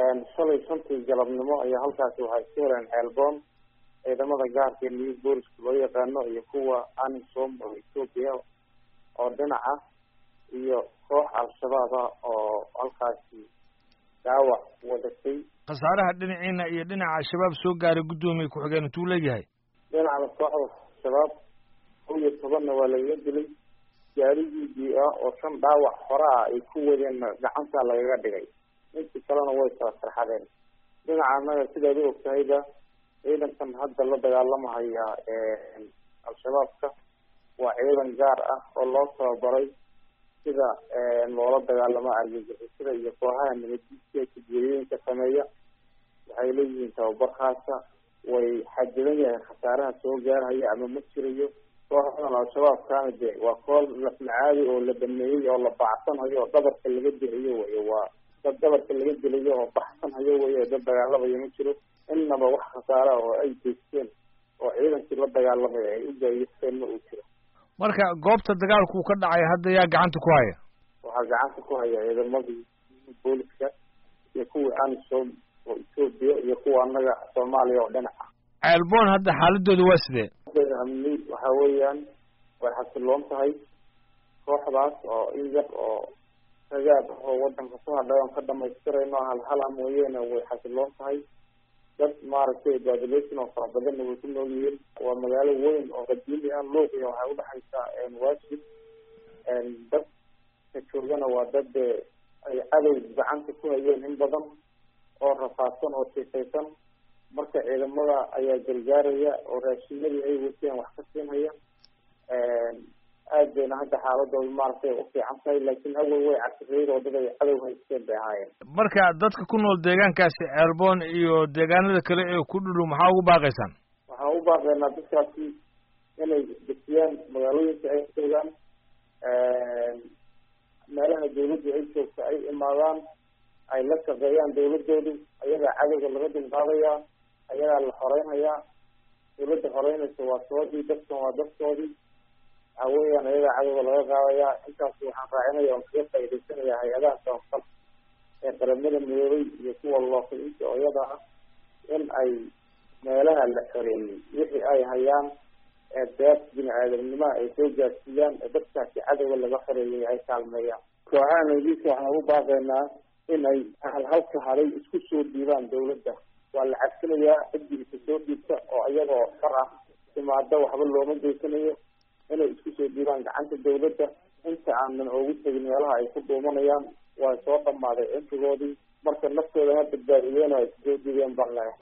shalay shantii galabnimo ayaa halkaasi waxay isku heleen ceelboon ciidamada gaarka ee new booliska loo yaqaano iyo kuwa anisom oo ethoopia oo dhinac ah iyo koox al-shabaab ah oo halkaasi dhaawac wadatay khasaaraha dhinaciina iyo dhinaca al-shabaab soo gaaray guddoomiye ku-xigeen intuu leeyahay dhinacda kooxda al-shabaab kow iyo tobanna waa lagaga dilay gaarigii ah oo shan dhaawac hore ah ay ku wadeenna gacanta lagaga dhigay intii kalena way kala sarxadeen dhinaca annaga sidaad u ogtahayba ciidankan hadda la dagaalamahaya al-shabaabka waa ciidan gaar ah oo loo tababaray sida loola dagaalamo argagixisada iyo kooxaha nabaddiidka kajeeriyooyinka sameeya waxay leeyihiin tababar khaasa way xadidan yahay khasaaraha soo gaarhaya ama ma jirayo kooxdan al-shabaabkaana de waa koox lafmacaadi oo la dhameeyey oo la bacsanhayo oo dhabarka laga dilayo wey waa dad dhabarka laga dilayo oo baxsanhayo wey dad dagaalamayo ma jiro innaba wax khasaara oo ay geysteen oo ciidankii la dagaalamaya ay u gaayisteen ma uu jiro marka goobta dagaalku ka dhacay hadda yaa gacanta ku haya waxaa gacanta ku haya ciidamadii booliska iyo kuwii anisom oo ethoopia iyo kuwa annaga soomaaliya oo dhinac ah ceelboon hadda xaaladooda waa sidee amni waxa weeyaan way xasiloon tahay kooxdaas oo in yar oo ragaab oo wadanka ku hadhay oon ka dhamaystirayno halhala mooyeene way xasiloon tahay dad maaragtay population oo fara badanna way ku nool yihiin waa magaalo weyn oo qadiimi ah luuq iyo waxay udhexaysaa waajib dadka joogana waa dad ay cadow gacanta ku hayeen in badan oo rafaadsan oo siifaysan marka ciidamada ayaa gargaaraya oo raashinadii ay wateen wax ka siinhaya aad bayna hadda xaaladooda maaragtay ufiican tahay laakiin awal way casriyeed oo dad ay cadow haysteen bay ahaayeen marka dadka ku nool deegaankaasi ceelboon iyo deegaanada kale ee ku dhudhow maxaa ugu baaqaysaan waxaan u baaqaynaa dadkaasi inay dejiyaan magaalooyinka ay joogaan meelaha dawladdu ay joogto ay imaadaan ay la shaqeeyaan dawladoodu ayagaa cadowga laga dulqaadayaa ayagaa la xoreynhayaa dawladda xoreynaysa waa toodii dadkan waa dadkoodii waxa weeyaan ayagaa cadowga laga qaadayaa intaas waxaan raacinaya oon kaga faaidaysanaya hay-adaha sababsan ee qaramada midoobay iyo kuwa looqiinta oo iyada ah in ay meelaha la xoreeyey wixii ay hayaan ee beed bini aadamnimaha ay soo gaarsiiyaan ee dadkaasi cadowga laga xoreeyay ay kaalmeeyaan kooxaha nabadiisa waxaan ugu baaqaynaa in ay halhalka haday isku soo dhiibaan dawladda waa la cadsinayaa ciddiisa soo dhiibta oo iyagoo far ah timaado waxba looma geysanayo inay isku soo dhiibaan gacanta dawladda inta aanan oogu tegin meelaha ay ku dhuumanayaan waa soo dhamaaday cimrigoodii marka naftooda ha badbaadiyeen oo ay soo dhiibeen baan leeyahay